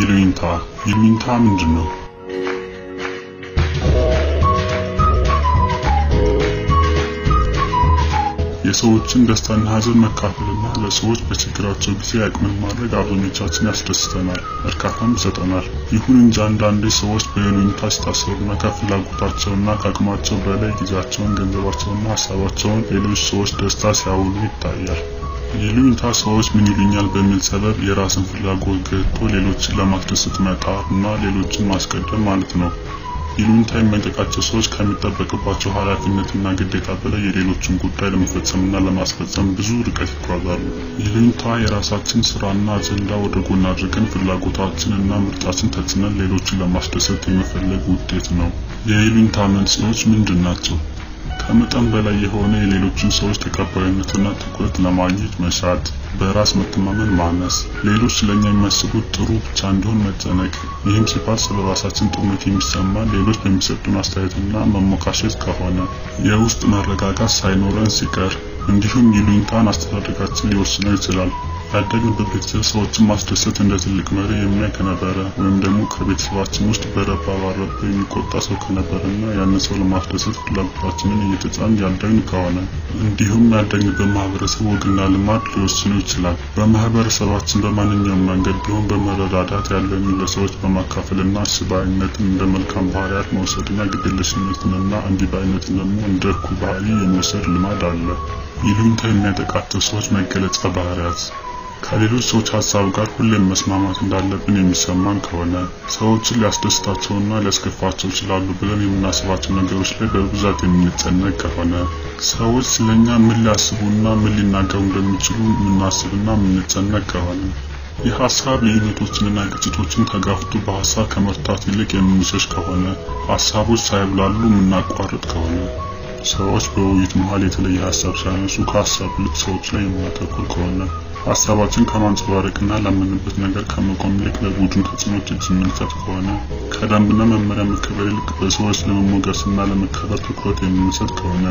ይሉኝታ ይሉኝታ ምንድን ነው? የሰዎችን ደስታና ሐዘን መካፈልና ለሰዎች በችግራቸው ጊዜ አቅምን ማድረግ አብዛኞቻችን ያስደስተናል፣ እርካታም ይሰጠናል። ይሁን እንጂ አንዳንዴ ሰዎች በይሉኝታ ሲታሰሩና ከፍላጎታቸውና ከአቅማቸው በላይ ጊዜያቸውን፣ ገንዘባቸውንና ሀሳባቸውን ሌሎች ሰዎች ደስታ ሲያውሉ ይታያል። ይሉኝታ ሰዎች ምን ይሉኛል በሚል ሰበብ የራስን ፍላጎት ገቶ ሌሎችን ለማስደሰት መጣር እና ሌሎችን ማስቀደም ማለት ነው። ይሉኝታ የሚያጠቃቸው ሰዎች ከሚጠበቅባቸው ኃላፊነትና ግዴታ በላይ የሌሎችን ጉዳይ ለመፈጸምና ለማስፈጸም ብዙ ርቀት ይጓዛሉ። ይሉኝታ የራሳችን ስራና አጀንዳ ወደ ጎን አድርገን ፍላጎታችንና ምርጫችን ተጽዕነን ሌሎችን ለማስደሰት የመፈለግ ውጤት ነው። የይሉኝታ መንስኤዎች ምንድን ናቸው? ከመጠን በላይ የሆነ የሌሎችን ሰዎች ተቀባይነትና ትኩረት ለማግኘት መሻት፣ በራስ መተማመን ማነስ፣ ሌሎች ስለኛ የሚያስቡት ጥሩ ብቻ እንዲሆን መጨነቅ። ይህም ሲባል ስለ ራሳችን ጥሩነት የሚሰማን ሌሎች በሚሰጡን አስተያየትና መሞካሸት ከሆነ፣ የውስጥ መረጋጋት ሳይኖረን ሲቀር፣ እንዲሁም ይሉኝታን አስተዳደጋችን ሊወስነው ይችላል። ያደግንበት ቤተሰብ ሰዎችን ማስደሰት እንደ ትልቅ መሪ የሚያይ ከነበረ ወይም ደግሞ ከቤተሰባችን ውስጥ በረባ ባረባ የሚቆጣ ሰው ከነበረና ያን ሰው ለማስደሰት ፍላጎታችንን እየተጫን ያደግን ከሆነ እንዲሁም ያደግንበት ማህበረሰብ ወግና ልማድ ሊወስኑ ይችላል። በማህበረሰባችን በማንኛውም መንገድ ቢሆን በመረዳዳት ያለንን ለሰዎች በማካፈልና ስባይነትን እንደ መልካም ባህሪያት መውሰድና ግድየለሽነትንና እንዲባይነትን ደግሞ እንደ እኩይ ባህሪ የመውሰድ ልማድ አለ። ይሉኝታ የሚያጠቃቸው ሰዎች መገለጫ ባህሪያት ከሌሎች ሰዎች ሀሳብ ጋር ሁሌም መስማማት እንዳለብን የሚሰማን ከሆነ ሰዎችን ሊያስደስታቸውና ሊያስከፋቸው ይችላሉ ብለን የምናስባቸው ነገሮች ላይ በብዛት የምንጨነቅ ከሆነ ሰዎች ስለኛ ምን ሊያስቡና ምን ሊናገሩ እንደሚችሉ የምናስብና የምንጨነቅ ከሆነ የሀሳብ ልዩነቶችንና ግጭቶችን ተጋፍቶ በሀሳብ ከመፍታት ይልቅ የምንሸሽ ከሆነ ሀሳቦች ሳይብላሉ የምናቋርጥ ከሆነ ሰዎች በውይይት መሀል የተለየ ሀሳብ ሲያነሱ ከሀሳብ ይልቅ ሰዎች ላይ የምናተኩር ከሆነ ሀሳባችን ከማንጸባረቅና ላመንበት ነገር ከመቆም ይልቅ ለቡድን ተጽዕኖች እጅ የምንሰጥ ከሆነ ከደንብና መመሪያ መከበር ይልቅ በሰዎች ለመሞገስና ለመከበር ትኩረት የምንሰጥ ከሆነ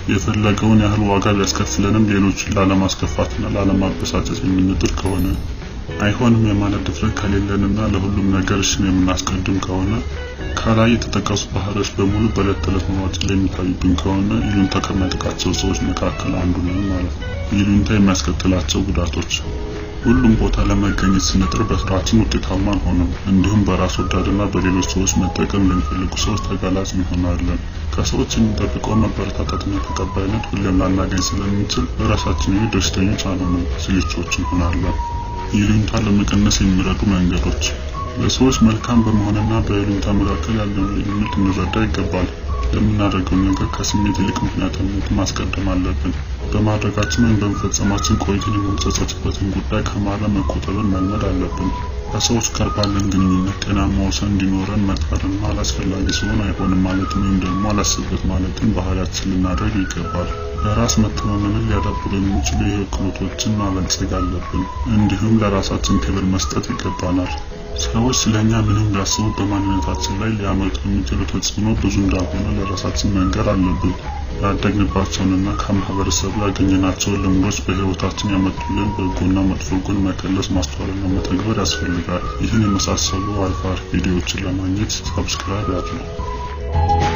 የፈለገውን ያህል ዋጋ ቢያስከፍለንም ሌሎችን ላለማስከፋትና ላለማበሳጨት የምንጥር ከሆነ አይሆንም የማለት ድፍረት ከሌለንና ለሁሉም ነገር እሽን የምናስቀድም ከሆነ ከላይ የተጠቀሱ ባህሪዎች በሙሉ በዕለት ተዕለት ኑሯችን ላይ የሚታዩብን ከሆነ ይሉኝታ ከሚያጠቃቸው ሰዎች መካከል አንዱ ነን ማለት ነው። ይሉኝታ የሚያስከትላቸው ጉዳቶች ሁሉም ቦታ ለመገኘት ስንጥር በስራችን ውጤታማ አንሆንም። እንዲሁም በራስ ወዳድና በሌሎች ሰዎች መጠቀም ለሚፈልጉ ሰዎች ተጋላጭ እንሆናለን። ከሰዎች የሚጠብቀው መበረታታትና ተቀባይነት ሁሌም ላናገኝ ስለምንችል በራሳችን ላይ ደስተኞች አንሆንም፣ ስልቾች እንሆናለን። ይሉኝታ ለመቀነስ የሚረዱ መንገዶች ለሰዎች መልካም በመሆንና በይሉኝታ መካከል ያለውን ልዩነት እንረዳ ይገባል። ለምናደርገው ነገር ከስሜት ይልቅ ምክንያታዊነትን ማስቀደም አለብን። በማድረጋችን ወይም በመፈጸማችን ቆይተን የምንጸጸትበትን ጉዳይ ከማረም መቆጠብን መልመድ አለብን። ከሰዎች ጋር ባለን ግንኙነት ጤናማ ወሰን እንዲኖረን መጣርና አላስፈላጊ ሲሆን አይሆንም ማለትም ወይም ደግሞ አላስብበት ማለትም ባህሪያችን ልናደርግ ይገባል። በራስ መተማመንን ሊያዳብሩ የሚችሉ የህይወት ክህሎቶችን ማበልጸግ አለብን። እንዲሁም ለራሳችን ክብር መስጠት ይገባናል። ሰዎች ስለኛ ምንም ቢያስቡ በማንነታችን ላይ ሊያመጡ የሚችሉ ተጽዕኖ ብዙ እንዳልሆነ ለራሳችን መንገር አለብን። ያደግንባቸውንና ከማህበረሰቡ ያገኘናቸውን ልምዶች በህይወታችን ያመጡልን በጎና መጥፎ ጎን መከለስ ማስተዋልና መተግበር ያስፈልጋል። ይህን የመሳሰሉ አሪፍ አሪፍ ቪዲዮዎችን ለማግኘት ሰብስክራይብ ያድርጉ።